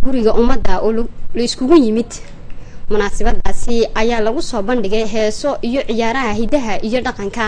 guriga ummadda oo la iskugu yimid munaasabadaasi ayaa lagu soo bandhigay heeso iyo ciyaaraha hidaha iyo dhaqanka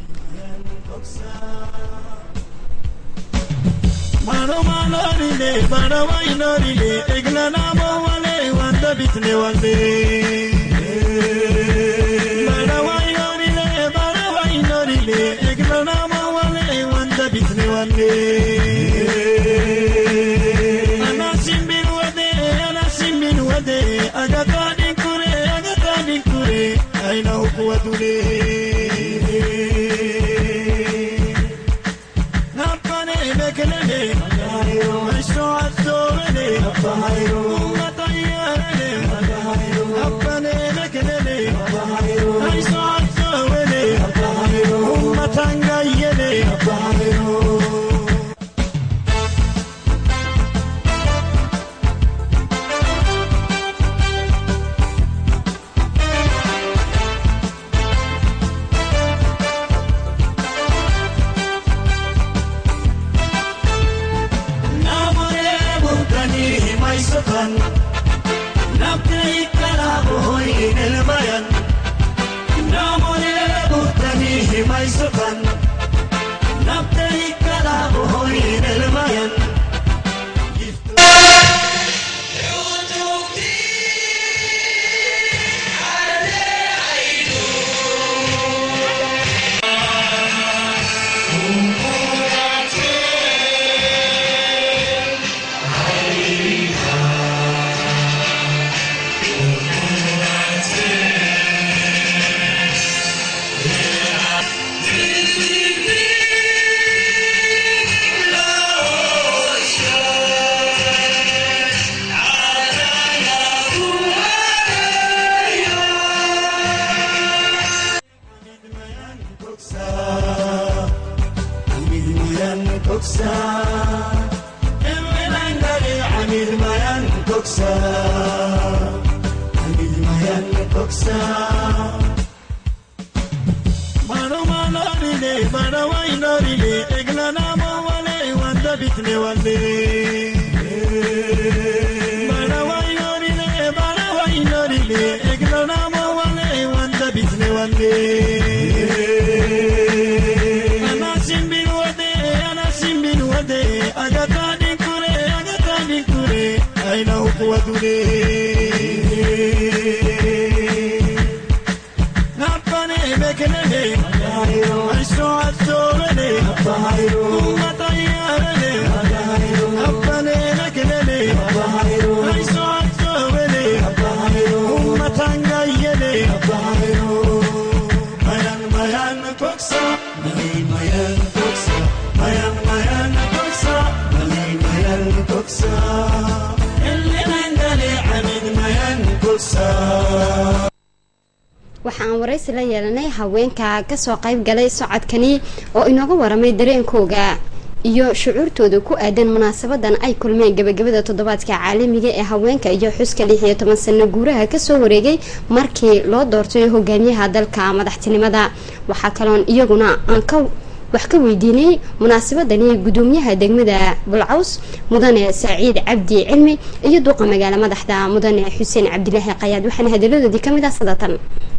waxaan waraysi la yeelanay haweenka kasoo qayb galay socodkani oo inooga waramay dareenkooga iyo shucuurtooda ku aadan munaasabadan ay kulmeen gabagabada toddobaadka caalamiga ee haweenka iyo xuska lix iyo toban sano guuraha kasoo wareegay markii loo doortay hogaamiyaha dalka madaxtinimada waxaa kaloon iyaguna aan ka wax ka weydiinay munaasabadani gudoomiyaha degmada bulcaws mudane saciid cabdi cilmi iyo duuqa magaalo madaxda mudane xuseen cabdilaahi qayaad waxaana hadaladoodii kamid ah sadatan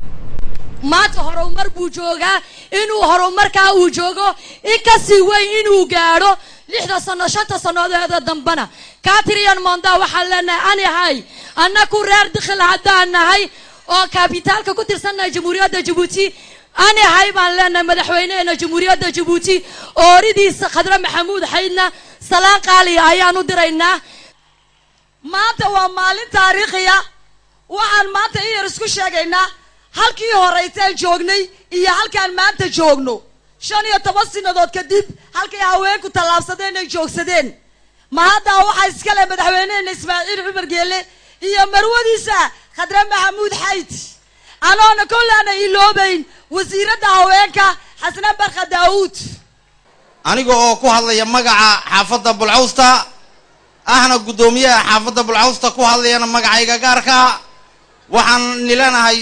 maanta horumar buu joogaa inuu horumarkaa uu joogo in kasii weyn inuu gaadho lixda sano shanta sannadoeda dambana katrian monda waxaan leenahay ani ahay annaku reer dikhil haddaan nahay oo kabitaalka ku tirsannahay jamhuuriyadda jabuuti ani ahay baan leenahay madaxweyneheena jamhuuriyadda jabuuti ooridiisa khadre maxamuud xaydna salaan qaaliya ayaan u diraynaa maanta waa maalin taariikhiya waxaan maanta in yar isku sheegaynaa halkii horeyteen joognay iyo halkaan maanta joogno shan iyo toban sinadood kadib halkay haweenku tallaabsadeen ay joogsadeen ma haddaa waxaa iskale madaxweyneheena ismaaciil cumar geele iyo marwadiisa khadre maxamuud xayd anoona kollaana iloobayn wasiiradda haweenka xasne barka daawuud aniga oo ku hadlaya magaca xaafadda bulcawsta ahna guddoomiyaha xaafadda bulcawsta ku hadlayana magacayga gaarka waxaan nilanahay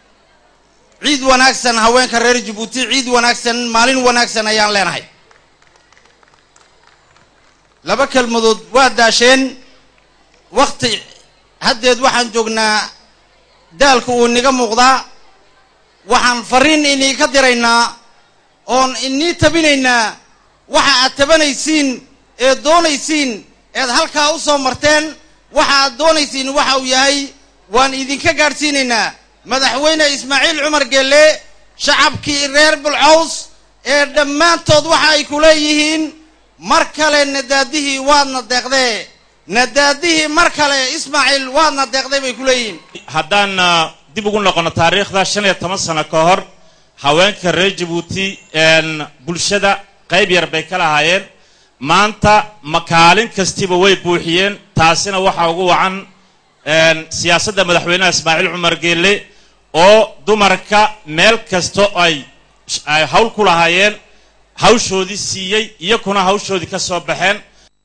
ciid wanaagsan haweenka reer jabuuti ciid wanaagsan maalin wanaagsan ayaan leenahay laba kelmadood waa daasheen wakti haddeed waxaan joognaa daalka uu inaga muuqdaa waxaan fariin inii ka diraynaa oon inii tabinaynaa waxa aad tabanaysiin eed doonaysiin eed halkaa u soo marteen waxa aad doonaysiin waxa uu yahay waan idinka gaadhsiinaynaa madaxweyne ismaaciil cumar geelle shacabkii reer bulcaws ee dhammaantood waxa ay ku leeyihiin mar kale nadaadihii waadna deeqdee nadaadihii mar kale ismaaciil waadna deeqday bay ku leeyihiin haddaan dib ugu noqono taariikhda shan iyo toban sano ka hor haweenka reer jabuuti bulshada qayb yar bay ka lahaayeen maanta makaalin kastiba way buuxiyeen taasina waxaa ugu wacan siyaasadda madaxweynaha ismaaciil cumar geelle oo dumarka meel kasta ay ay hawl ku lahaayeen hawshoodii siiyey iyakuna hawshoodii ka soo baxeen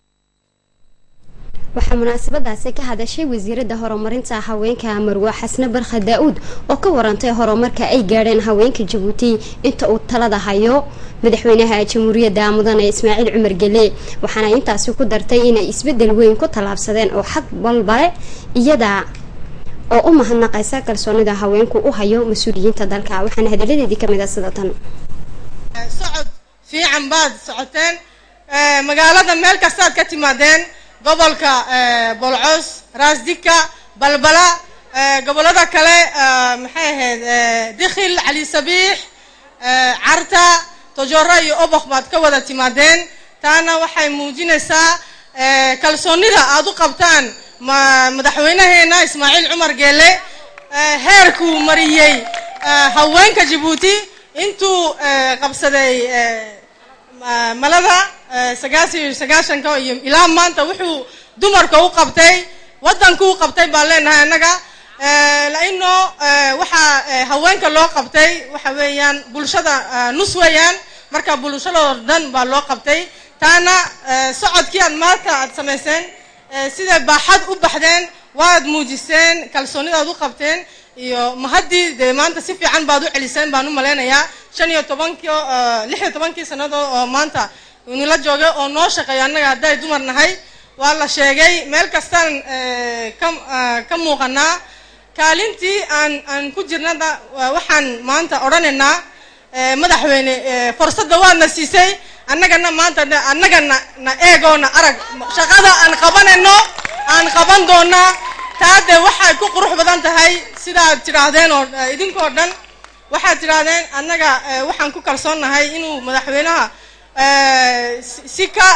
waxaa munaasabadaasi ka hadashay wasiiradda horumarinta haweenka marwa xasne barkha daa-uud oo ka warantay horumarka ay gaadheen haweenka jabuuti inta uu talada hayo madaxweynaha jamhuuriyadda mudane ismaaciil cumar gele waxaana intaasi ku dartay inay isbedel weyn ku tallaabsadeen oo xag walbale iyada oo u mahadnaqaysa kalsoonida haweenku u hayo mas-uuliyiinta dalka waxaana hadaladeedii kamid ah sida tan socod fiican baad socoteen magaalada meel kastaad ka timaadeen gobolka bolcos raasdika balbala gobolada kale maxay ahayd dikhil cali sabiix carta tojoro iyo obok baad ka wada timaadeen taana waxay muujinaysaa kalsoonida aad u qabtaan madaxweynaheena ismaaciil cumar geele heerkuu mariyey haweenka jabuuti intuu qabsaday malada sagaasiyo iyo sagaashanka iyo ilaa maanta wuxuu dumarka u qabtay waddanku u qabtay baan leenahay annaga laino waxaa haweenka loo qabtay waxa weeyaan bulshada nus weeyaan marka bulshadoo dhan baa loo qabtay taana socodkii aad maanta aad samayseen siday baaxad u baxdeen waad muujiseen kalsoonidaad u qabteen iyo mahaddii dee maanta si fiican baad u celiseen baan u malaynayaa shan iyo tobankii lix iyo tobankii sannadood oo maanta nila joogay oo noo shaqeeya annaga hadday dumar nahay waa la sheegay meel kastaan ka ka muuqanaa kaalintii aan aan ku jirnada waxaan maanta odhanaynaa madaxweyne fursadda waadna siisay annagana maanta annagana na eegoona arag shaqada aan qabanayno aan qaban doonaa taa dee waxay ku qurux badan tahay sidaad tidhaahdeen oo idinkoo dhan waxaad tidhaahdeen annaga waxaan ku kalsoonnahay inuu madaxweynaha si ka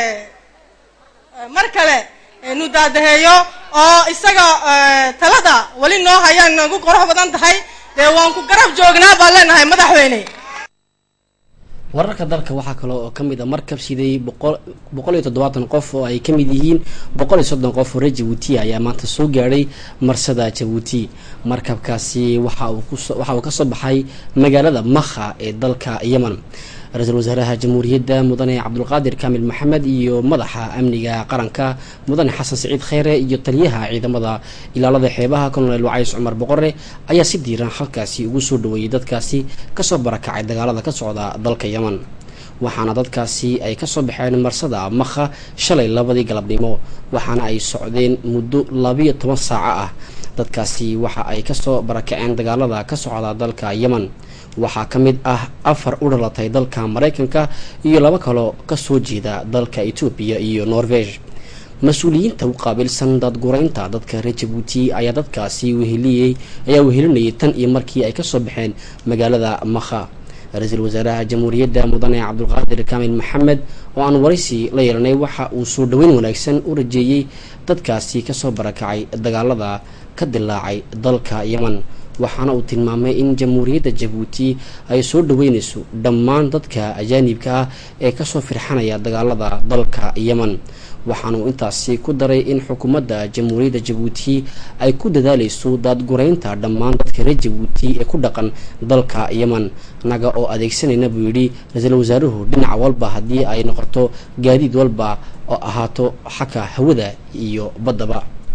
mar kale nu daadaheeyo oo isaga talada weli noo hayaan nagu qurux badan tahay dee waan ku garab joognaa baan leenahay madaxweyne wararka dalka waxaa kale oo kamid a markab siday boqol boqol iyo toddobaatan qof oo ay kamid yihiin boqol iyo soddon qof oo reer jabuuti ayaa maanta soo gaadhay marsada jabuuti markabkaasi waxa uu kuso waxa uu kasoo baxay magaalada makha ee dalka yemen ra-iisul wasaaraha jamhuuriyadda mudane cabdulqaadir kaamil maxamed iyo madaxa amniga qaranka mudane xasan siciid kheyre iyo taliyaha ciidamada ilaalada xeebaha colonel wacays cumar boqore ayaa si diiran halkaasi ugu soo dhaweeyey dadkaasi kasoo barakacay dagaalada ka socda dalka yemen waxaana dadkaasi ay kasoo baxeen marsada makha shalay labadii galabnimo waxaana ay socdeen muddo labiyo toban saaco ah dadkaasi waxa ay kasoo barakaceen dagaalada ka socda dalka yemen waxaa ka mid ah afar u dhalatay dalka maraykanka iyo laba kaloo kasoo jeeda dalka etoobiya iyo norvege mas-uuliyiinta u qaabilsan daadguraynta dadka reer jabuuti ayaa dadkaasi weheliyey ayaa wehelinayay tan iyo markii ay kasoo baxeen magaalada makha ra-iisul wasaaraha jamhuuriyadda mudane cabdulqaadir kaamil maxamed oo aan waraysi la yeelanay waxa uu soo dhaweyn wanaagsan u rajeeyey dadkaasi kasoo barakacay dagaalada ka dilaacay dalka yemen waxaana uu tilmaamay in jamhuuriyadda jabuuti ay soo dhaweynayso dhammaan dadka ajaanibka ah ee kasoo firxanaya dagaalada dalka yemen waxaana uu intaasi ku daray in xukuumadda jamhuuriyadda jabuuti ay ku dadaaleyso daadguraynta dhammaan dadka reer jabuuti ee ku dhaqan dalka yemen naga oo adeegsanayna buu yidhi ra-iisul wasaaruhu dhinac walba haddii ay noqoto gaadiid walba oo ahaato xagka hawada iyo baddaba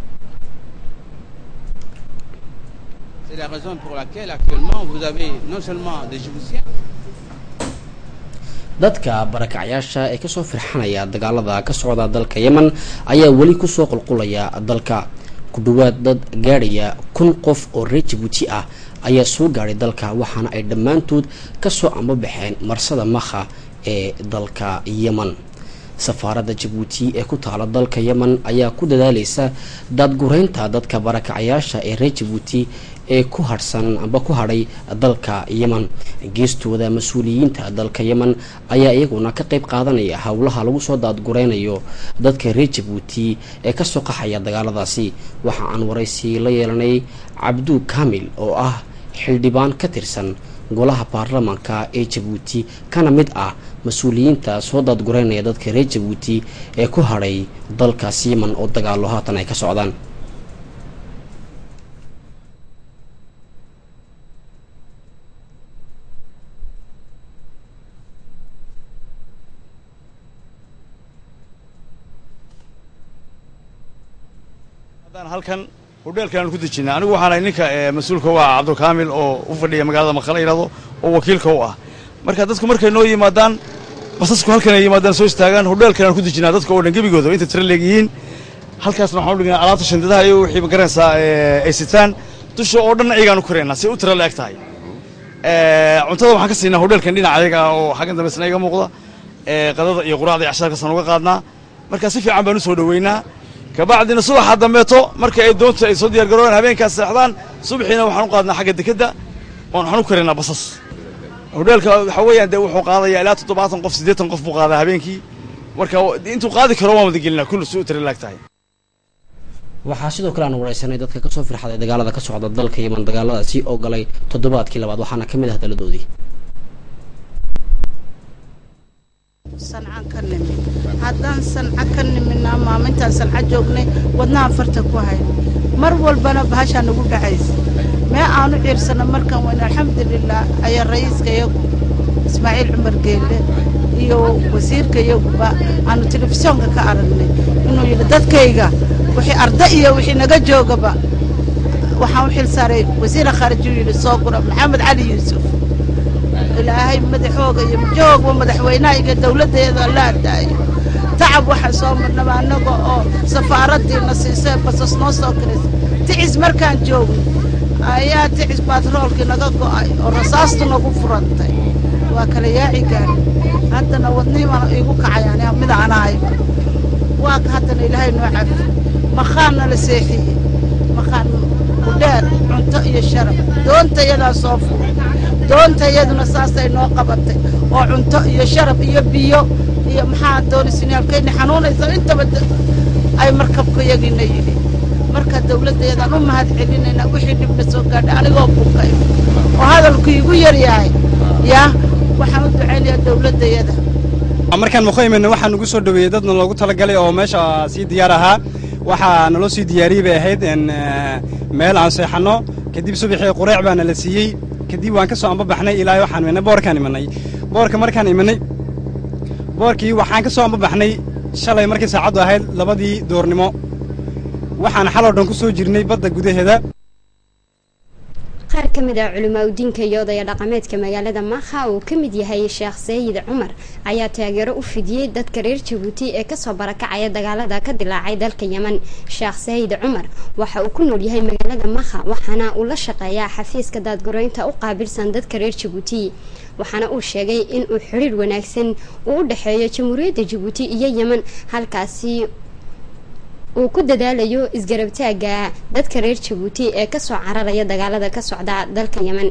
C'est la raison pour laquelle actuellement vous avez non seulement des Djiboutiens, dadka barakacyaasha ee kasoo firxanaya dagaalada ka socda dalka yemen ayaa weli kusoo qulqulaya dalka ku dhawaad dad gaadhaya kun qof oo reer jabuuti ah ayaa soo gaadhay dalka waxaana ay dhammaantood kasoo ambabaxeen marsada makha ee dalka yemen safaaradda jabuuti ee ku taala dalka yemen ayaa ku dadaaleysa daadgureynta dadka barakacyaasha ee reer jabuuti ee ku harhsan amba ku hadhay dalka yemen geestooda mas-uuliyiinta dalka yemen ayaa iyaguna ka qeyb qaadanaya howlaha lagu soo daadgureynayo dadka reer jabuuti ee kasoo qaxaya dagaaladaasi waxa aan waraysi la yeelanay cabdu kamil oo ah xildhibaan ka tirsan golaha baarlamaanka ee jabuuti kana mid ah mas-uuliyiinta soo daadgureynaya dadka reer jabuuti ee ku hadhay dalkaas yemen oo dagaalo haatan ay ka socdaan haddaan halkan hodheelkan aan ku dejinay anigu waxaan ahay ninka mas-uulka u ah cabdulkaamil oo u fadhiya magaalada makala yidhahdo oo wakiilka u ah marka dadku markay noo yimaadaan basasku halkan ay yimaadaan soo istaagaan hodheelkan aan ku dejinaa dadka oo dhan gebigooda inta tira leegyihiin halkaasna waxaan u dhignaa alaabta shandadaha iyo wixii ma garanaysaa ay sitaan dusha oo dhan ayagaan u koraynaa si u tira la-eg tahay cuntada waxaan ka siinaa hodheelkan dhinaca ayaga oo xaggan dambeysna iga muuqda qadada iyo quraacda iyo cashaarkaasaan uga qaadnaa marka si fiican baan u soo dhoweynaa kabacdina subaxa dambeeto marka ay doonta ay soo diyaar garoobaan habeenkaas seexdaan subaxiina waxaan u qaadnaa xagga dekedda oon waxaan u karaynaa basas hodheelka waxa weeyaan dee wuxuu qaadayaa ilaa toddobaatan qof siddeetan qof buu qaadaa habeenkii marka intuu qaadi karo waan wada gelinaa kulli si u tira laag tahay waxaa sidoo kale aan wareysanay dadka kasoo firxaday dagaalada ka socda dalka yemen dagaaladaasi oo galay toddobaadkii labaad waxaana ka mid ah hadalladoodii sancaan ka nimid haddaan sanca ka nimidnaa maamintaan sanca joognay wadnaha farta ku hayn mar walbana bahashaa nagu dhacaysa mee aanu ciirsana markaan weyn alxamdulilah ayaa ra'iiska iyagu ismaaciil cumar geelle iyo wasiirka iyaguba aanu telefisyoonka ka aragnay inuu yidhi dadkayga wixii arda iyo wixii naga joogaba waxaan u xil saaray wasiira khaariji uu yidhi soo gura maxamed cali yuusuf ilaahay madaxooga iyo joogba madaxweynaha iyo dawladdeeda la ardaayo tacab waxaan soo marnaba annaga oo safaaraddiina siisay basas noo soo kiraysa ticis markaan joogno ayaa ticis baatroolkii naga go'ay oo rasaastu nagu furantay waa kala yaaci gaari haddana wadnihiibaan iigu kacayaan mid aan ahayba waa ka haddana ilaahay noo cafi maqaanna la seexiyey maqaan kudheer cunto iyo sharaf doonta iyadaa soo furay doonta iyaduna saasay noo qabatay oo cunto iyo sharaf iyo biyo iyo maxaa doonisinaalkayni xanuunaysa intaba ay markabka yagiina yidhi marka dawladdeedaan u mahad celinaynaa wixii dhibna soo gaadhay anigoo bukay oo hadalku iigu yaryahay yaa waxaan u ducaynayaa dawladdayada markaan muqo imadna waxaa nagu soo dhaweeyey dadna loogu talagalay oo meesha sii diyaar ahaa waxaa naloo sii diyaariyey bay ahayd meel aan seexanno kadib subaxii qureec baana la siiyey kadib waan ka soo ambabaxnay ilaa waxaan imanay boorkaan imanay boorka markaan imanay boorkii waxaan ka soo ambabaxnay shalay markii saacaddu ahayd labadii doornimo waxaan xaloo dhan ku soo jirnay badda gudaheeda qaar ka mid ah culimaa udiinka iyo odaya dhaqameedka magaalada makha uu ka mid yahay sheekh sayid cumar ayaa taageero u fidiyey dadka reer jabuuti ee kasoo barakacaya dagaalada ka dilaacay dalka yemen sheekh sayid cumar waxa uu ku nool yahay magaalada makha waxaana uu la shaqeeyaa xafiiska daadgureynta u qaabilsan dadka reer jabuuti waxaana uu sheegay in uu xiriir wanaagsan uu u dhexeeyo jamhuuriyadda jabuuti iyo yemen halkaasi uu ku dadaalayo isgarabtaaga dadka reer jabuuti ee kasoo cararaya dagaalada ka socda dalka yemen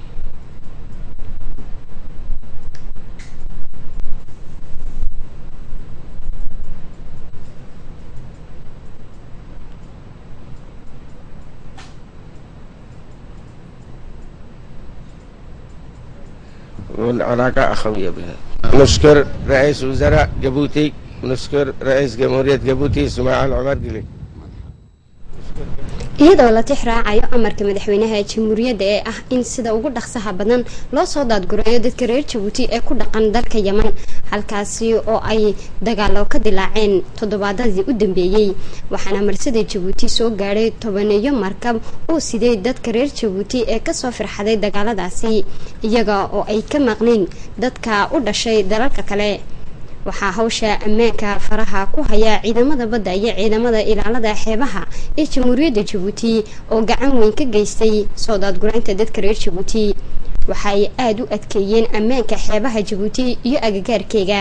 والعلاقة أخوية بها نشكر رئيس وزراء جيبوتي ونشكر رئيس جمهورية جيبوتي اسماعيل عمر قلي iyadoo la tix raacayo amarka madaxweynaha jamhuuriyadda ee ah in sida ugu dhaqsaha badan loo soo daadgureeyo dadka reer jabuuti ee ku dhaqan dalka yeman halkaasi oo ay dagaalo ka dilaaceen toddobaadadii u dambeeyey waxaana marsada jabuuti soo gaadhay tobaneeyo markab uu siday dadka reer jabuuti ee kasoo firxaday dagaaladaasi iyaga oo ay ka maqnayn dadka u dhashay dalalka kale waxaa hawsha ammaanka faraha ku haya ciidamada badda iyo ciidamada ilaalada xeebaha ee jamhuuriyadda jabuuti oo gacan weyn ka geystay soo daadguraynta dadka reer jabuuti waxaay aada u adkeeyeen ammaanka xeebaha jabuuti iyo agagaarkeega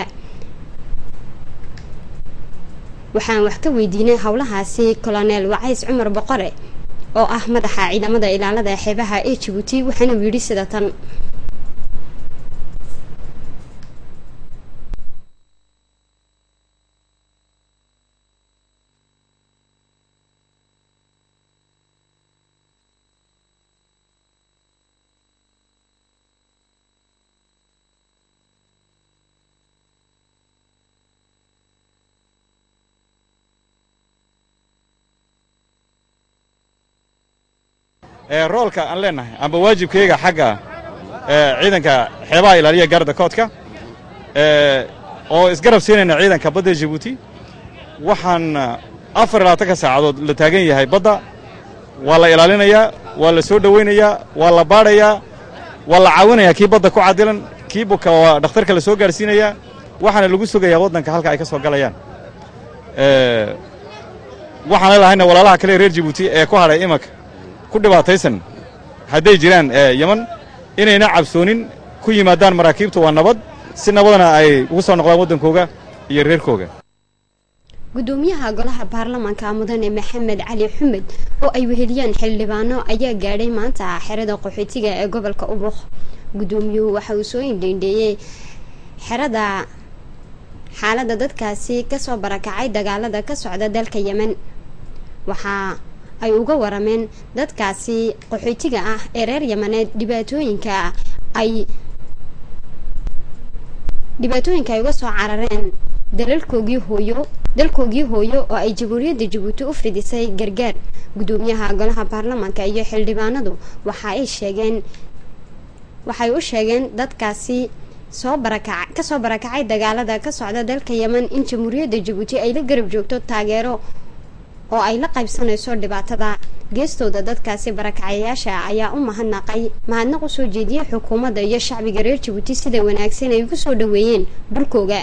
waxaan wax ka weydiinay howlahaasi colonel wacays cumar boqore oo ah madaxa ciidamada ilaalada xeebaha ee jabuuti waxaana uu yidhi sida tan roolka aan leenahay amba waajibkayga xagga ciidanka xeebaha ilaaliya gaarda koodka oo isgarab siinayna ciidanka badda jabuuti waxaan afar iyo labaatanka saacadood la taagan yahay badda waa la ilaalinayaa waa la soo dhowaynayaa waa la baadhayaa waa la caawinayaa kii badda ku cadilan kii buka waa dhakhtarka la soo gaadhsiinayaa waxaana lagu sugayaa waddanka halka ay ka soo galayaan waxaan leelahayna walaalaha kale reer jabuuti ee ku hadhay imanka ku dhibaataysan hadday jiraan yeman inayna cabsoonin ku yimaadaan maraakiibtu waa nabad si nabadana ay ugu soo noqdaan waddankooga iyo reerkooga gudoomiyaha golaha baarlamaanka mudane maxamed cali xumed oo ay weheliyaan xildhibaano ayaa gaadhay maanta xerada qaxootiga ee gobolka ubuk gudoomiyuhu waxa uu soo indheindheeyey xerada xaaladda dadkaasi kasoo barakacay dagaalada ka socda dalka yemen waxaa ay uga warameen dadkaasi qaxootiga ah ee reer yamaneed dhibaatooyinka ay dhibaatooyinka ay uga soo carareen dalalkoogii hooyo dalkoogii hooyo oo ay jamhuuriyadda jabuuti u fidisay gargaar gudoomiyaha golaha baarlamaanka iyo xildhibaanadu waxa ay sheegeen waxay u sheegeen dadkaasi soo barakac kasoo barakacay dagaalada ka socda dalka yemen in jamhuuriyadda jabuuti ay la garab joogto taageero oo ay la qaybsanayso dhibaatada geestooda dadkaasi barakacayaasha ayaa u mahadnaqay mahadnaq usoo jeediyey xukuumadda iyo shacbiga reer jabuuti sida wanaagsan ay ugu soo dhaweeyeen dhulkooga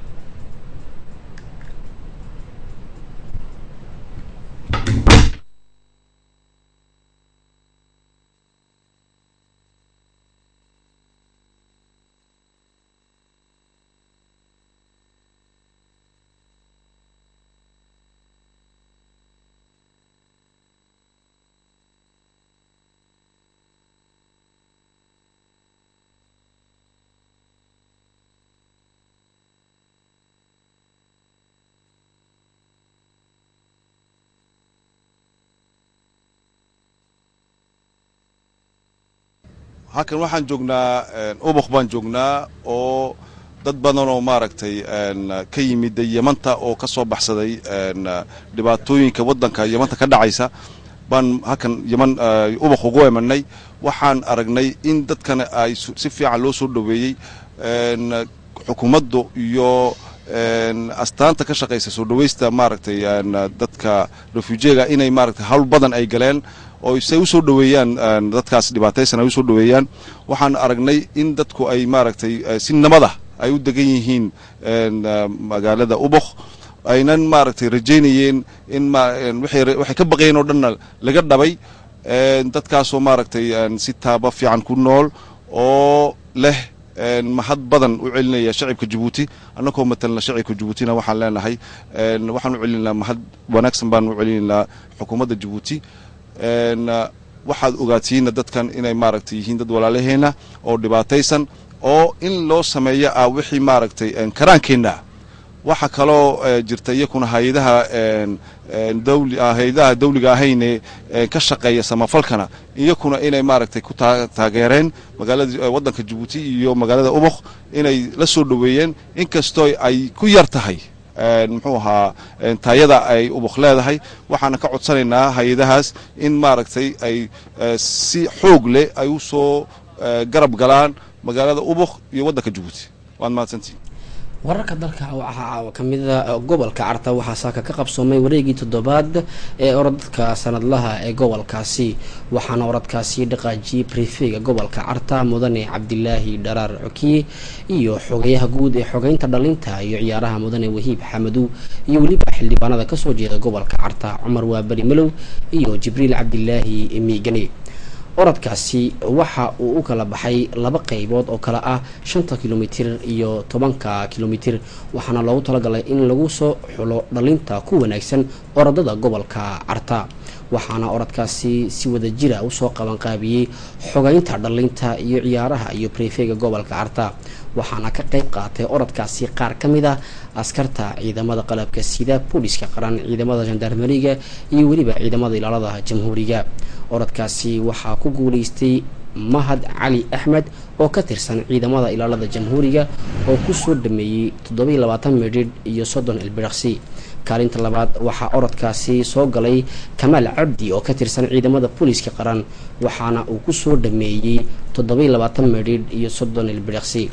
halkan waxaan joognaa ubuk baan joognaa oo dad badan oo maaragtay ka yimid yamanta oo ka soo baxsaday dhibaatooyinka waddanka yamanta ka dhacaysa baan halkan yaman ubuk ugu emanay waxaan aragnay in dadkan ay si fiican loo soo dhoweeyey xukuumaddu iyo astaanta ka shaqaysa soo dhawaysta maaragtay dadka refujiega inay maaragtay hawl badan ay galeen oo say u soo dhoweeyaan dadkaas dhibaataysan ay u soo dhoweeyaan waxaan aragnay in dadku ay maaragtay si nabada ay u degan yihiin magaalada ubuk aynan maaragtay rajaynayeen in waxay ka baqayeen oo dhanna laga dhabay dadkaasoo maaragtay si taaba fiican ku nool oo leh mahad badan u celinaya shacibka jabuuti annagoo matalna shacibka jabuutina waxaan leenahay waxaan u celinaynaa mahad wanaagsan baan u celinaynaa xukuumadda jabuuti waxaad ogaatihiinna dadkan inay maaragtay yihiin dad walaalaheena oo dhibaataysan oo in loo sameeyo ah wixii maaragtay karaankeenna waxa kaloo jirta iyakuna hay-adaha hay-adaha dawliga ahayne ka shaqeeya samafalkana iyakuna inay maaragtay ku taageereen magaalada waddanka jabuuti iyo magaalada ubuk inay la soo dhoweeyeen inkastoo ay ku yar tahay muxuu ahaa taayada ay ubuk leedahay waxaana ka codsanaynaa hay-adahaas in maaragtay ay si xoog leh ay u soo garab galaan magaalada ubuk iyo waddanka jabuuti waad mahadsantihin wararka dalka waxaa kamida gobolka carta waxaa saaka ka qabsoomay wareegii toddobaad ee orodadka sanadlaha ee gobolkaasi waxaana orodkaasi dhaqaajiyey brefega gobolka carta mudane cabdilaahi dharaar cokiye iyo xogeyaha guud ee xogeynta dhalinta iyo ciyaaraha mudane wahiib xamadow iyo weliba xildhibaanada kasoo jeeda gobolka carta cumar waaberi malow iyo jibriil cabdilaahi miigane orodkaasi waxa uu u kala baxay laba qeybood oo kale ah shanta kilomitir iyo tobanka kilomitir waxaana loogu talagalay in lagu soo xulo dhalinta ku wanaagsan orodada gobolka carta waxaana orodkaasi si wada jira usoo qabanqaabiyey xogeynta dhalinta iyo ciyaaraha iyo brefega gobolka carta waxaana ka qeyb qaatay orodkaasi qaar ka mid a askarta ciidamada qalabka sida booliska qaran ciidamada jandarmeriga iyo weliba ciidamada ilaalada jamhuuriga orodkaasi waxaa ku guuleystay mahad cali axmed oo ka tirsan ciidamada ilaalada jamhuuriga oo kusoo dhameeyey toddobiiy labaatan midhidh iyo soddon ilbiraqsi kaalinta labaad waxaa orodkaasi soo galay kamaal cabdi oo ka tirsan ciidamada booliska qaran waxaana uu kusoo dhameeyey toddobiiy labaatan midhidh iyo soddon ilbiraqsi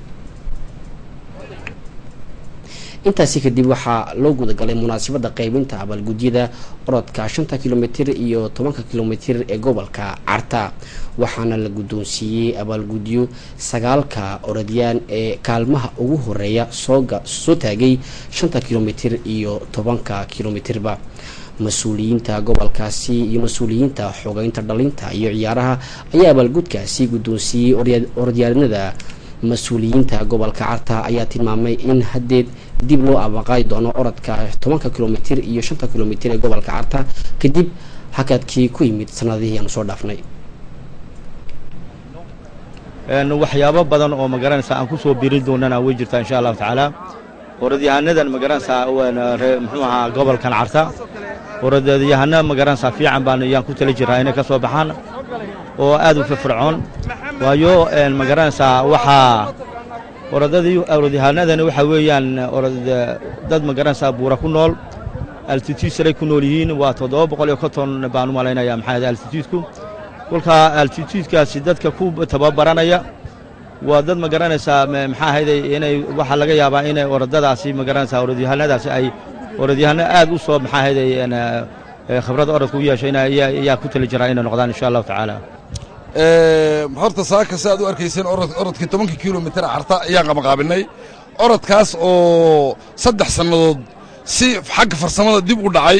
intaasi kadib waxaa loo gudagalay munaasabada qeybinta abaalgudyada orodka shanta kilomitir iyo tobanka kilomitir ee gobolka carta waxaana la guddoonsiiyey abaalgudyo sagaalka orodyaan ee kaalmaha ugu horeeya soo taagay shanta kilomitir iyo tobanka kilomitirba mas-uuliyiinta gobolkaasi iyo mas-uuliyiinta xogeynta dhalinta iyo ciyaaraha ayaa abaalgudkaasi guddoonsiiyey orodyaanada mas-uuliyiinta gobolka carta ayaa tilmaamay in haddeed dib loo abaqaadi doono orodka tobanka kilomitir iyo shanta kilomitir ee gobolka carta kadib hakadkii ku yimid sanadihii aanu soo dhaafnay waxyaabo badan oo magaranaysaa aan kusoo birin doonana way jirtaa insha allahu tacaala orodyahannadan magaranaysaa muxuu ahaa gobolkan carta orodyahana magaranaysaa fiican baan yaan ku tala jiraa inay ka soo baxaan oo aad u firfircoon waayo magaranaysaa waxaa orodadii orodyahanadani waxa weeyaan dad magaranaysaa buura ku nool altitude saray ku nool yihiin waa toddoba boqol iyo konton baan u malaynaya maxaa altitudeku kolkaa altituudekaasi dadka ku tababaranaya waa dad magaranaysaa maxaa ahayday inay waxaa laga yaabaa inay orodadaasi magaranaysaa orodyahanadaasi ay orodyahano aad u soo maxaa ahayday khibrada orodka u yeeshayna ayaa ku tali jiraa inay noqdaan insha allahu tacaala horta saaka si aad u arkayseen orodkii tobankii kilomitir carta ayaan qabaqaabinay orodkaas oo saddex sannadood si xagga farsamada dib u dhacay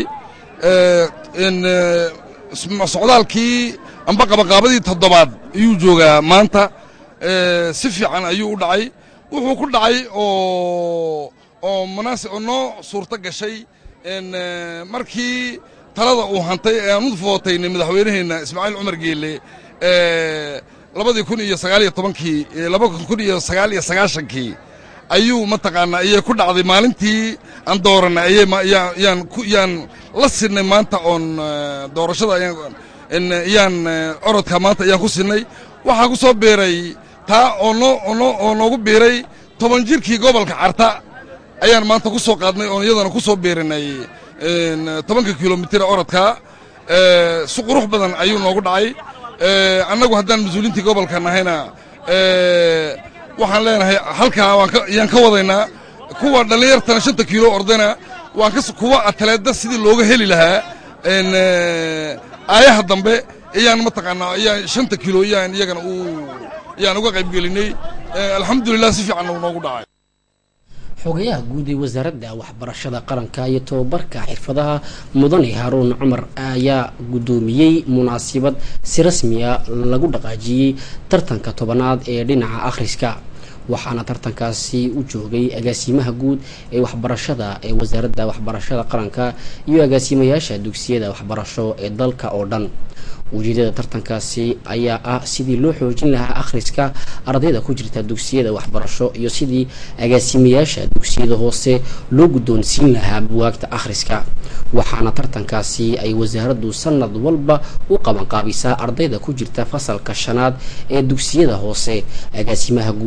socdaalkii amba qabaqaabadii toddobaad ayuu joogaa maanta si fiican ayuu u dhacay wuxuu ku dhacay oo oo munaasib oo noo suurto gashay markii talada uu hantay ee aan u footaynay madaxweynaheenna ismaaciil cumar geelle labadii kun iyo sagaal iyo tobankii laba kun iyo sagaal iyo sagaashankii ayuu mataqaanaa ayay ku dhacday maalintii aan dooranay ayay yaan ku yaan la sinay maanta oon doorashada ayaan orodka maanta ayaan ku sinay waxaa ku soo biiray taa oo noo oo oo noogu biiray toban jirkii gobolka carta ayaan maanta ku soo qaadnay oon iyadana ku soo biirinay tobanka kilomitir orodka si qurux badan ayuu noogu dhacay annagu haddaan mas-uuliintii gobolka nahayna waxaan leenahay halkaa yaan ka wadaynaa kuwa dhallinyartana shanta kiilo ordana waan ka kuwa ataleeda sidii looga heli lahaa aayaha dambe ayaan mataqaanaa ayaan shanta kiilo yaan iyagana u yaan uga qayb gelinay alxamdulilah si fiican uu noogu dhacay xogayaha guud ee wasaaradda waxbarashada qaranka iyo tobabarka xirfadaha mudane haaruun cumar ayaa guddoomiyey munaasabad si rasmiya lagu dhaqaajiyey tartanka tobanaad ee dhinaca akhriska waxaana tartankaasi u joogay agaasimaha guud ee waxbarashada ee wasaaradda waxbarashada qaranka iyo agaasimayaasha dugsiyada waxbarasho ee dalka oo dhan ujeedada tartankaasi ayaa ah sidii loo xoojin lahaa akhriska ardayda ku jirta dugsiyada waxbarasho iyo sidii agaasimayaasha dugsiyada hoose loo guddoonsiin lahaa buwaagta akhriska waxaana tartankaasi ay wasaaraddu sanad walba u qabanqaabisaa ardayda ku jirta fasalka shanaad ee dugsiyada hoose agaasimaha guud ee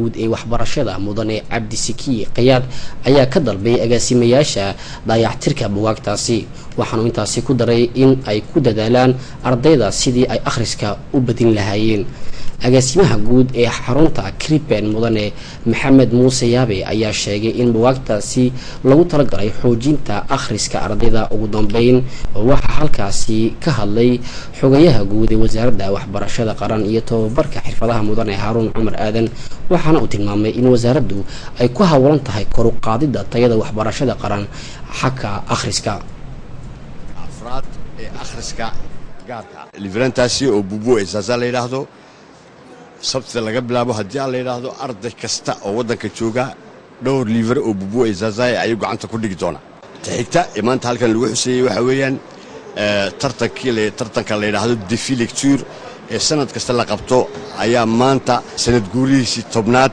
waxbarashada mudane cabdisiki kayaad ayaa ka dalbay agaasimayaasha daayactirka bugaagtaasi waxaanu intaasi ku daray in ay ku dadaalaan ardayda sidii ay akhriska u badin lahaayeen agaasimaha guud ee xarunta kriben mudane maxamed muuse yaabe ayaa sheegay in bugaagtaasi lagu talagalay xoojinta akhriska ardayda ugu dambeyn oo waxaa halkaasi ka hadlay xogayaha guud ee wasaaradda waxbarashada qaran iyo tobabarka xirfadaha mudane haaruun cumar aadan waxaana uu tilmaamay in wasaaraddu ay ku hawlan tahay koru qaadidda tayada waxbarashada qaran xagga akhriska afraad ee akhriska gaarka livrantaasi oo bubu eesaasaa la yidhaahdo sabtida laga bilaabo haddii aan la yidhaahdo arday kasta oo waddanka jooga dhowr liivare oo bubu eesaasaaya ayuu gacanta ku dhigi doonaa ta xigta ee maanta halkan lagu xuseeyey waxaa weeyaan tartankii tartanka la yidhaahdo defi lecture ee sanad kasta la qabto ayaa maanta sanad guurihiisii tobnaad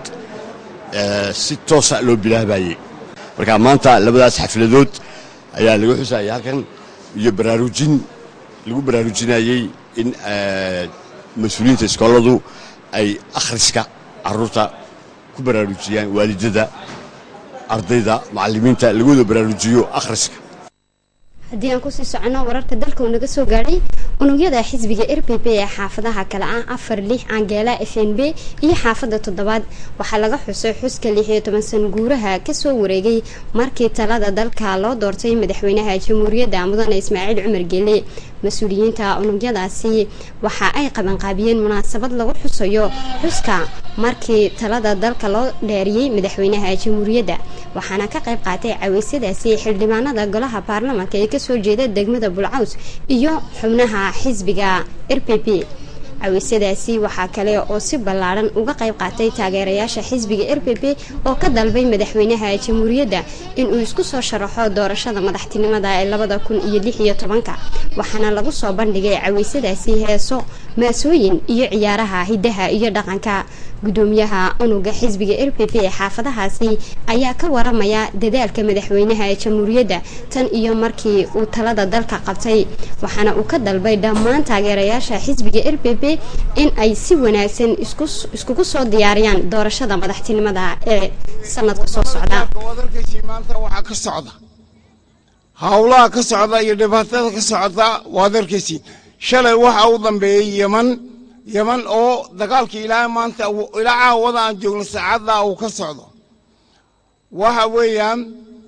si toosa loo bilaabayey marka maanta labadaas xafladood ayaa lagu xusayay halkan iyo baraarujin lagu baraarujinayey in mas-uuliyiinta iskooladu ay akhriska carruurta ku baraarujiyaan waalidada ardayda macallimiinta lagooda baraarujiyo akhriska haddii aan kusii soconno wararka dalka uu naga soo gaadhay unugyada xisbiga r p p ee xaafadaha kale ah afar lix aangeela f n b iyo xaafadda toddobaad waxaa laga xusay xuska lix iyo toban san guuraha kasoo wareegay markii talada dalka loo doortay madaxweynaha jamhuuriyadda mudane ismaaciil cumar geele mas-uuliyiinta unugyadaasi waxa ay qabanqaabiyeen munaasabad lagu xusayo xuska markii talada dalka loo dheeriyey madaxweynaha jamhuuriyadda waxaana ka qayb qaatay caweysyadaasi xildhibaanada golaha baarlamaanka ee kasoo jeeda degmada bulcaws iyo xubnaha xisbiga r p p caweysyadaasi waxaa kale oo si ballaadhan uga qayb qaatay taageerayaasha xisbiga r p p oo ka dalbay madaxweynaha jamhuuriyadda inuu isku soo sharaxo doorashada madaxtinimada ee labada kun iyo lix iyo tobanka waxaana lagu soo bandhigay caweysyadaasi heeso maasooyin iyo ciyaaraha hidaha iyo dhaqanka gudoomiyaha unuga xisbiga r p p ee xaafadahaasi ayaa ka waramaya dadaalka madaxweynaha jamhuuriyadda tan iyo markii uu talada dalka qabtay waxaana uu ka dalbay dhammaan taageerayaasha xisbiga r p p in ay si wanaagsan iskugu soo diyaariyaan doorashada madaxtinimada ee sanadka soo socda maanta waxaa ka socda howlaha ka socda iyo dhibaatada ka socda waad arkaysiin shalay waxa u dambeeyey yeman yeman oo dagaalkii ilaa maanta ilaa caawada aan joogno saacadda uu ka socdo waxa weeyaan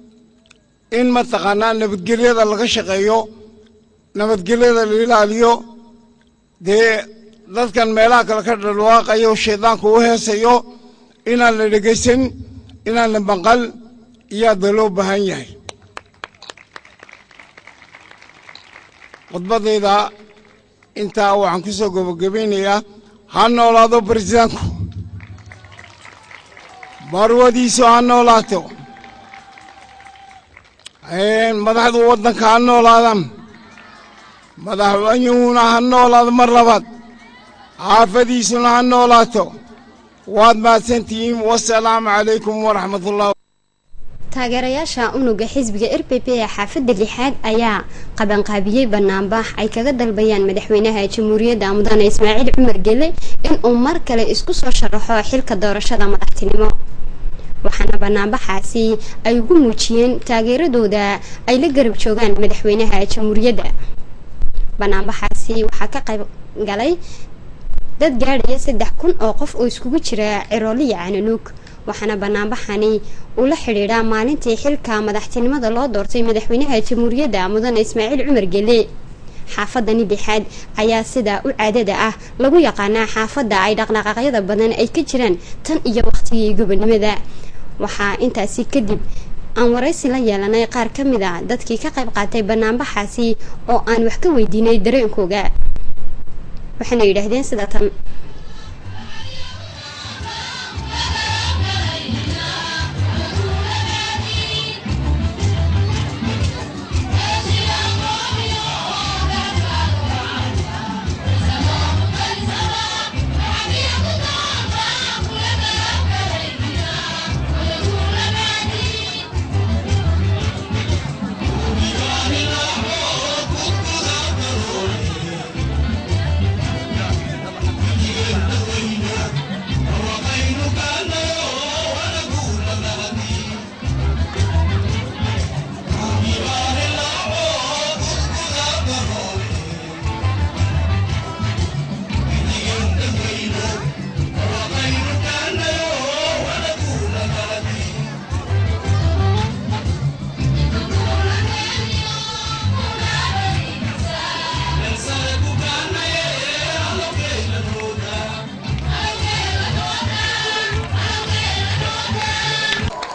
in mataqaanaa nabadgelyada laga shaqeeyo nabadgelyada la ilaaliyo dee dadkan meelaha kale ka dhalwaaqayo shaydaanku u heesayo inaan la dhegaysan inaan la maqal iyaada loo baahan yahay khudbadayda intaa waxaan ku soo gabagabaynayaa ha noolaado baresidaanku marwadiisu ha noolaato madaxdu waddanka ha noolaadaan madaxweynuhuna ha noolaado mar labaad xaafadiisuna ha noolaato waad mahadsantihiin wasalaamu calaykum waraxmatullah taageerayaasha unuga xisbiga r p p ee xaafadda lixaad ayaa qabanqaabiyey banaanbax ay kaga dalbayaan madaxweynaha jamhuuriyadda mudane ismaaciil cumar gele inuu mar kale isku soo sharaxo xilka doorashada madaxtinimo waxaana banaanbaxaasi ay ugu muujiyeen taageeradooda ay la garab joogaan madaxweynaha jamhuuriyadda banaanbaxaasi waxaa ka qayb galay dad gaadhaya saddex kun oo qof oo iskugu jira cirooliya cananuug waxaana banaanbaxani uu la xidhiidhaa maalintii xilka madaxtinimada loo doortay madaxweynaha jamhuuriyadda mudane ismaaciil cumar gele xaafadani lixaad ayaa sidaa u caadada ah lagu yaqaanaa xaafadda ay dhaqdhaqaaqyada badan ay ka jiraan tan iyo waqtigii gobonimada waxaa intaasi kadib aan waraysi la yeelanay qaar ka mid a dadkii ka qayb qaatay banaanbaxaasi oo aan wax ka weydiinay dareenkooga waxayna yidhaahdeen sida tan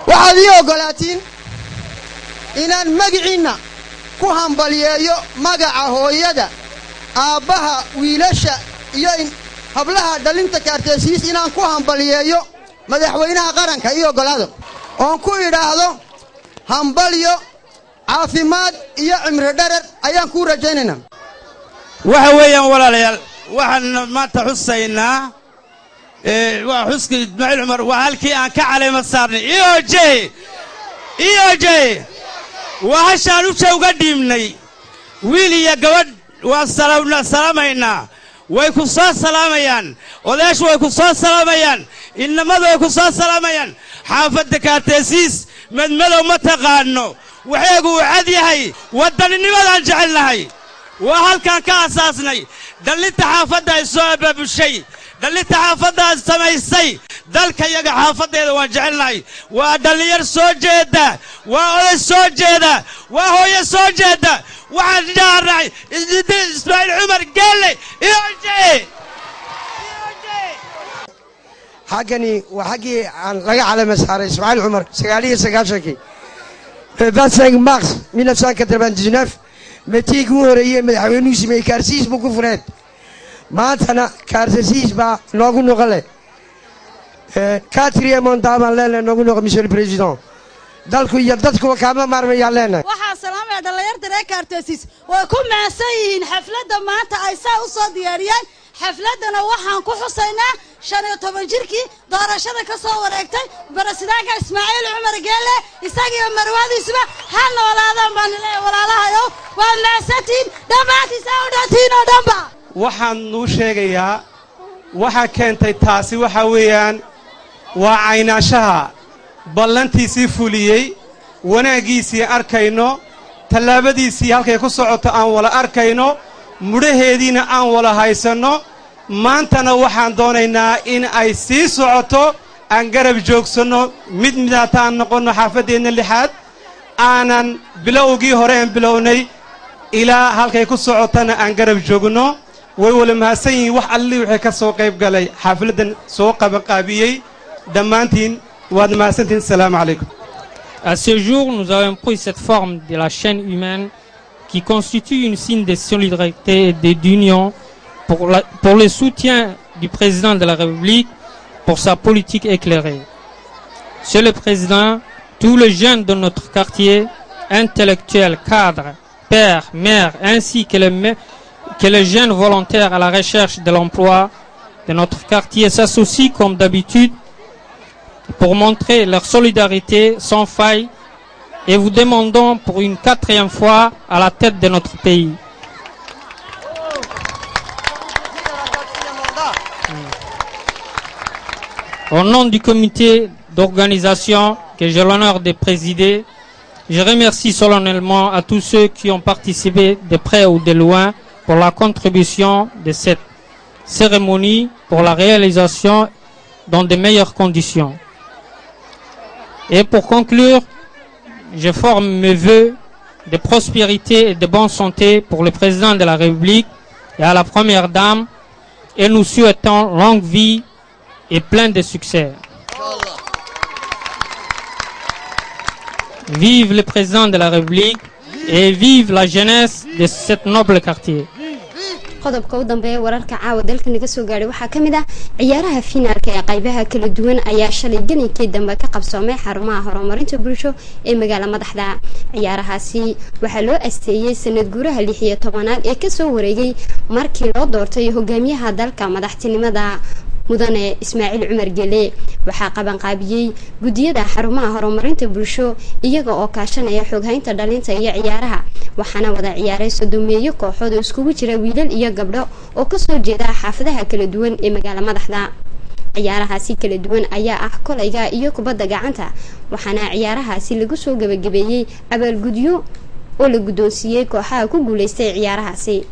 waxaad ii oggolaatiin inaan magiciinna ku hambalyeeyo magaca hooyada aabbaha wiilasha iyo hablaha dhalinta kaartaysiis inaan ku hambalyeeyo madaxweynaha qaranka ii oggolaado oon ku idhaahdo hambalyo caafimaad iyo cimri dherer ayaan kuu rajaynaynaa waxa weeyaan walaalayaal waxaan maanta xusaynaa waa xuska ismaaciil cumar waa halkii aan ka caleema saarnay eoj eoj waa hashaan usha uga dhiibnay wiil iyo gabadh waan salaamaynaa way ku soo salaamayaan odayaashu way ku soo salaamayaan innamadu way ku soo salaamayaan xaafadda kaartaysiis madmadow ma taqaanno waxeegu uu cad yahay waddaninimadaan jecelnahay waa halkaan ka asaasnay dhallinta xaafadda ay soo abaabushay dhallinta xaafaddaas samaysay dalka yaga xaafaddeeda waan jecelnahay waa dhallinyar soo jeedda waa oday soo jeeda waa hooyo soo jeedda waxaan jaarnay ismaaciil cumar geelle iyoje xaggani waa xaggii aan laga calama saaray ismaaciil cumar sagaaliyo sagaashankii vingt mars mille neuf cent quatre-vingt-dix-neuf metiigii u horeeyey madaxweynuhu sameeyey kaarsiis buu ku fureed maantana kaarsiis baa noogu noqon leh quatrième mandat baan leenahay noogu noqon monsieur le président dalku iyo dadkuba kaama maarmayaan leenahay waxaan salaamaya dhallinyarta reer kaartoosis way ku macsan yihiin xafladda maanta ay saa u soo diyaariyeen xafladdana waxaan ku xusaynaa shan iyo toban jirkii doorashada ka soo wareegtay barasidaanka ismaaciil cumar geelle isagiiyo marwaadiisuba ha noolaadaan baan leeyahay walaalahayow waa macsantiin dhammaantiisa u dhantiin oo dhanba waxaan nuu sheegayaa waxa keentay taasi waxa weeyaan waa caynaanshaha ballantiisii fuliyey wanaaggiisii arkayno tallaabadiisii halkay ku socoto aan wala arkayno mudhaheediina aan wala haysanno maantana waxaan doonaynaa in ay sii socoto aan garab joogsanno mid midaata aan noqonno xaafaddeenna lixaad aanan bilowgii hore aan bilownay ilaa halkay ku socotana aan garab joogno way wala mahadsan yihiin wax allii wixii ka soo qayb galay xaafladdan soo qabanqaabiyey dhammaantiin waad mahadsantihin asalaamu calaykum À ce jour, nous avons pris cette forme de la chaîne humaine qui constitue une signe de solidarité et de- d'union pour, la- pour le soutien du président de la République pour sa politique éclairée. Monsieur le Président, tous les jeunes de notre quartier, intellectuels, cadres, pères, mères, ainsi que les, me- que les jeunes volontaires à la recherche de l'emploi de notre quartier s'associent comme d'habitude pour montrer leur solidarité sans faille et vous demandons pour une quatrième fois à la tête de notre pays. Au nom du comité d'organisation que j'ai l'honneur de présider, je remercie solennellement à tous ceux qui ont participé de près ou de loin pour la contribution de cette cérémonie pour la réalisation dans de meilleures conditions. Et pour conclure, je forme mes vœux de prospérité et de bonne santé pour le président de la République et à la première dame et nous souhaitons longue vie et plein de succès. Vive le président de la République et vive la jeunesse de cet noble quartier. qodobka u dambeeya wararka caawa dalka naga soo gaadhay waxaa ka mid ah ciyaaraha fiinaalka ee qaybaha kala duwan ayaa shalay gelinkii dambe ka qabsoomay xarumaha horumarinta bulsho ee magaala madaxda ciyaarahaasi waxaa loo asteeyey sanad guuraha lix iyo tobanaad ee kasoo wareegay markii loo doortay hogaamiyaha dalka madaxtinimada mudane ismaaciil cumar gele waxaa qabanqaabiyey guddiyada xarumaha horumarinta bulsho iyaga oo kaashanaya xooghaynta dhalinta iyo ciyaaraha waxaana wada ciyaaray sodomeeyo kooxood oo iskugu jira wiilal iyo gabdho oo kasoo jeeda xaafadaha kala duwan ee magaala madaxda ciyaarahaasi kala duwan ayaa ah kolayga iyo kubadda gacanta waxaana ciyaarahaasi lagu soo gabagabeeyey abaalgudyo oo la guddoonsiiyey kooxaha ku guuleystay ciyaarahaasi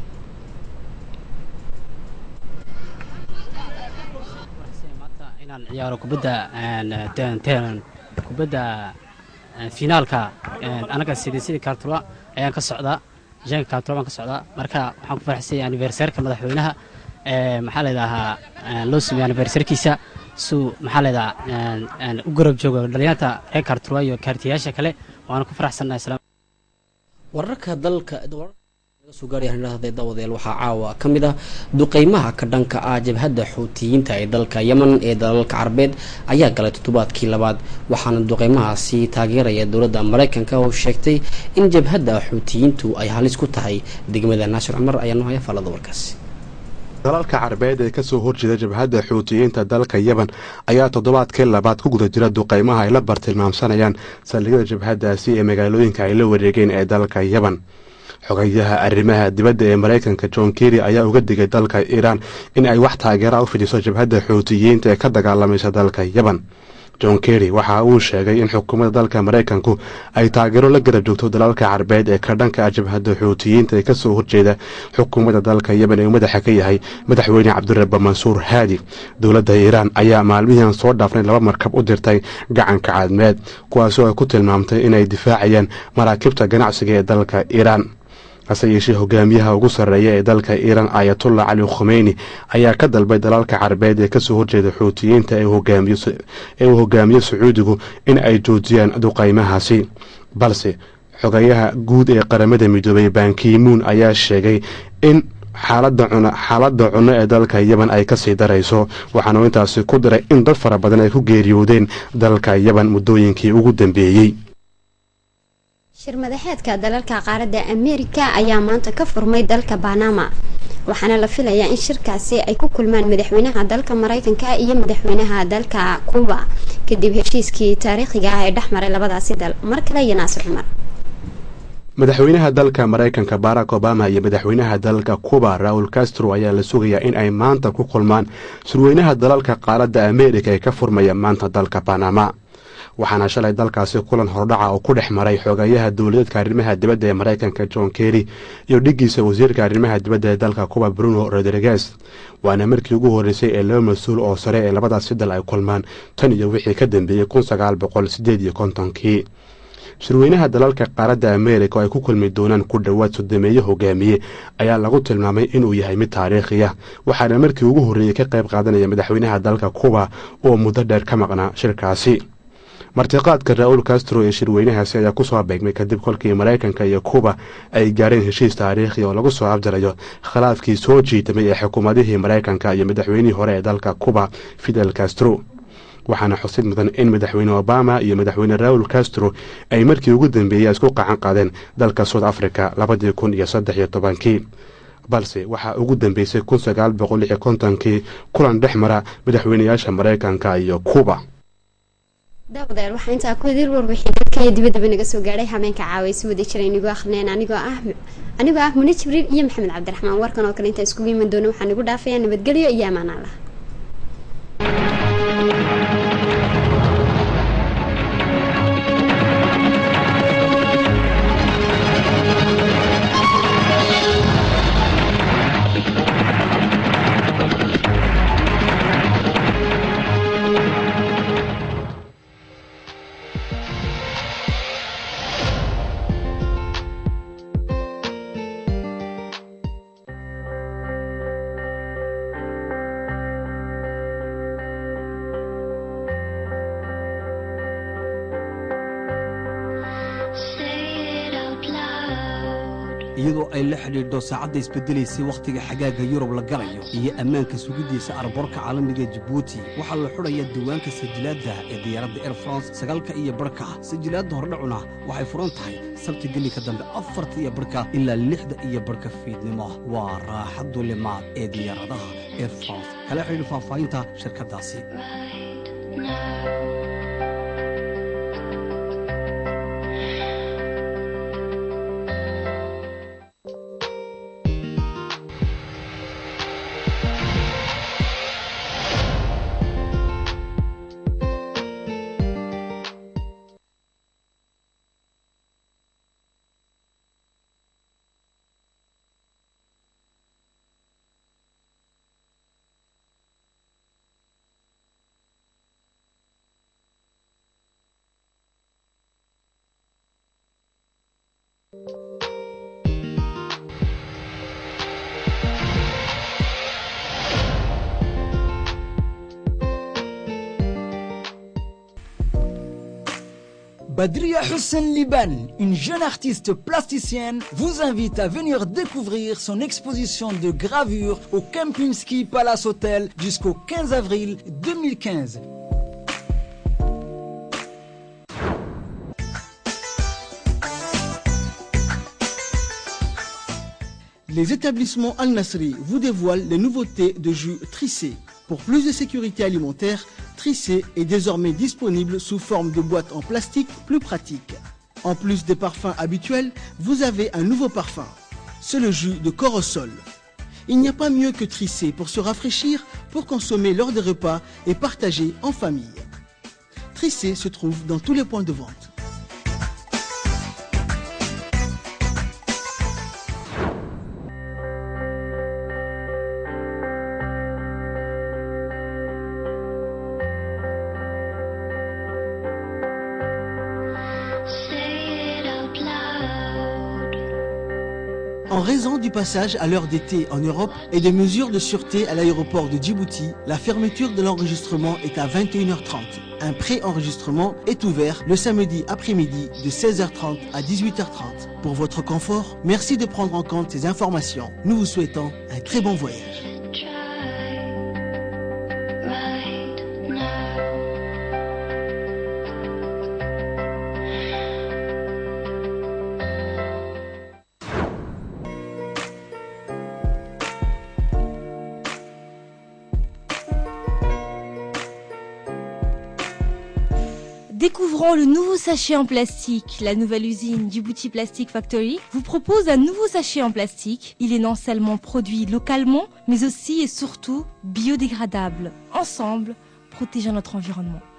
inaan ciyaaro kubadda een, teen- teen- kubadda een, finaalka een, anaga sidii sidii kaartula ayaan ka socdaa janka kaartula baan ka socdaa marka waxaan ku faraxsanyay anniversarka madaxweynaha ee, maxaa la yidhaahaa een, loo sameeyey anniversarkiisa suu maxaa leedaha u garab jooga dhalinyarta reer kaarturwa iyo kaartiyaasha kale waana ku faraxsannahay salaam wararka dalka soo gaaryahanhahday dawadeel waxaa caawa ka mid ah duqeymaha ka dhanka ah jabhadda xuutiyiinta ee dalka yeman ee dalalka carabeed ayaa galay toddobaadkii labaad waxaana duqeymahaasi taageeraya dowladda maraykanka oo sheegtay in jabhadda xuutiyiintu ay halis ku tahay degmada naashir cumar ayaa noo haya faalada warkaasi dalalka carabeed ee kasoo horjeeda jabhadda xuutiyiinta dalka yeban ayaa toddobaadkii labaad ku guda jira duqeymaha ay la bartilmaamsanayaan saldhigyada jabhaddaasi ee magaalooyinka ay la wareegeen ee dalka yeban xogayaha arrimaha dibadda ee maraykanka john kerry ayaa uga digay dalka iiraan in ay wax taageera u fidiso jabhadda xuutiyiinta ee ka dagaalamaysa dalka yeban john kerry waxa uu sheegay in xukuumadda dalka maraykanku ay taageero la garab joogto dalalka carabeed ee ka dhanka ah jabhadda xuutiyiinta ee kasoo horjeeda xukuumadda dalka yeban ee uu madaxa ka yahay madaxweyne cabdirabba mansuur haadi dowladda iiraan ayaa maalmihian soo dhaafnay laba markab u dirtay gacanka cadmeed kuwaasoo ay ku tilmaamtay inay difaacayaan maraakiibta ganacsiga ee dalka iiraan hase yeeshee hogaamiyaha ugu sarreeya ee dalka iiraan ayatullah cali khumeyni ayaa ka dalbay dalalka carabeed ee kasoo horjeeda xuutiyiinta ee uu hogaamiyo sacuudigu in ay joojiyaan duqaymahaasi balse xogayaha guud ee qaramada midoobay bankimuun ayaa sheegay in xaaladda cunno ee dalka yeban ay kasii darayso waxaanu intaasi ku diray in dad fara badan ay ku geeriyoodeen dalka yeban muddooyinkii ugu dambeeyey shir madaxeedka dalalka qaaradda ameerika ayaa maanta ka furmay dalka banama waxaana la filayaa in shirkaasi ay ku kulmaan madaxweynaha dalka maraykanka iyo madaxweynaha dalka kuuba kadib heshiiskii taariikhiga ah ee dhexmaray labadaasi dal mar kale iyo naasir cumar madaxweynaha dalka maraykanka barack obama iyo madaxweynaha dalka cuba raul castro ayaa la sugayaa in ay maanta ku kulmaan surweynaha dalalka qaaradda ameerika ee ka furmaya maanta dalka banama waxaana shalay dalkaasi kulan hordhaca oo ku dhex maray xogayaha dowladeedka arrimaha dibadda ee maraykanka john kerry iyo dhiggiisa wasiirka arrimaha dibadda ee dalka kuba bruno rodriguez waana markii ugu horreysay ee laba mas-uul oo sare ee labadaasi dal ay kulmaan tan iyo wixii ka dambeeyey kun sagaal boqol sideed iyo kontonkii shirweynaha dalalka qaaradda ameerika oo ay ku kulmi doonaan ku dhowaad sodomeeye hogaamiye ayaa lagu tilmaamay inuu yahay mid taariikhi ah waxaana markii ugu horreeyey ka qayb qaadanaya madaxweynaha dalka kuba oo muddo dheer ka maqnaa shirkaasi martiqaadka ra-uul castro ee shirweynahaasi ayaa kusoo beegmay kadib kolkii maraykanka iyo kuba ay gaareen heshiis taariikhi oo lagu soo abjarayo khilaafkii soo jiitamay ee xukuumadihii maraykanka iyo madaxweynihii hore ee dalka kuba fidel castro waxaana xusid mudan in madaxweyne obama iyo madaxweyne raul castro ay markii ugu dambeeyey isku qacan qaadeen dalka south africa labadii kun iyo saddex iyo tobankii balse waxaa ugu dambeysay kun sagaal boqol iyo kontonkii kulan dhex mara madaxweynayaasha maraykanka iyo kuba daawadayaal waxaa intaa ku idil warbixin dalka iyo dibaddaba naga soo gaadhay habeenka caaway si wada jira inagoo akhrineen anigoo ah anigoo ah muni jibriil iyo maxamed cabdiraxmaan warkan oo kale intaa iskugu iman doona waxaan igu dhaafayaa nabadgelyo iyo ammaan allah iyadoo ay la xidhiidho saacadda isbeddelaysay wakhtiga xagaaga yurub la galayo iyo ammaanka sugiddiisa arboorka caalamiga jabuuti waxaa la xudhayaa diiwaanka sajilaadda ee diyaaradda air france sagaalka iyo barhka sajilaadda hordhacuna waxay furan tahay sabti gelinka dambe afarta iyo barhka ilaa lixda iyo barhka fiidnimo waa raaxaddu limaad ee diyaaradaha air france kala xidhiidh faahfaahinta shirkaddaasi Badria Hussein Liban, une jeune artiste plasticienne, vous invite à venir découvrir son exposition de gravure au Kempinski Palace Hotel jusqu'au 15 avril 2015. Les établissements Al-Nasri vous dévoilent les nouveautés de jus Trissé. Pour plus de sécurité alimentaire, Trissé est désormais disponible sous forme de boîte en plastique plus pratique. En plus des parfums habituels, vous avez un nouveau parfum. C'est le jus de Corosol. Il n'y a pas mieux que Trissé pour se rafraîchir, pour consommer lors des repas et partager en famille. Trissé se trouve dans tous les points de vente. En raison du passage à l'heure d'été en Europe et des mesures de sûreté à l'aéroport de Djibouti, la fermeture de l'enregistrement est à 21h30. Un pré-enregistrement est ouvert le samedi après-midi de 16h30 à 18h30. Pour votre confort, merci de prendre en compte ces informations. Nous vous souhaitons un très bon voyage. Découvrons le nouveau sachet en plastique. La nouvelle usine du Bouti Plastic Factory vous propose un nouveau sachet en plastique. Il est non seulement produit localement, mais aussi et surtout biodégradable. Ensemble, protégeons notre environnement.